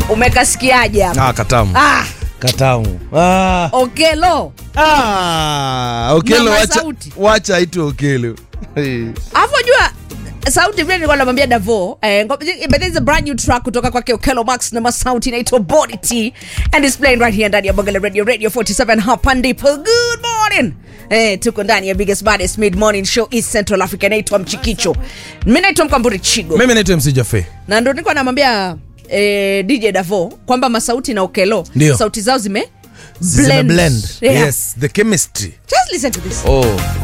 umekasikiaje hapa Ah, katamu. ah, Katamu. Ah. okelo Ah, Okelo Mama wacha, sauti. wacha aitwe Okelo. Hey. alafu jua sauti vile nilikuwa namwambia davo eh, ngo- but there's a brand new track kutoka kwake okelo max na masauti inaitwa body t and is playing right here ndani ya bongele radio radio 47 hapa ndipo good morning Eh, tuko ndani ya biggest baddest mid morning show east central africa inaitwa mchikicho mi naitwa mkamburi chigo Mimi naitwa MC Jaffe. na ndo nilikuwa namwambia eh, dj davo kwamba masauti na okelo Ndio. sauti zao zime Zime blend. Yeah. Yes, the chemistry. just listen to this Oh.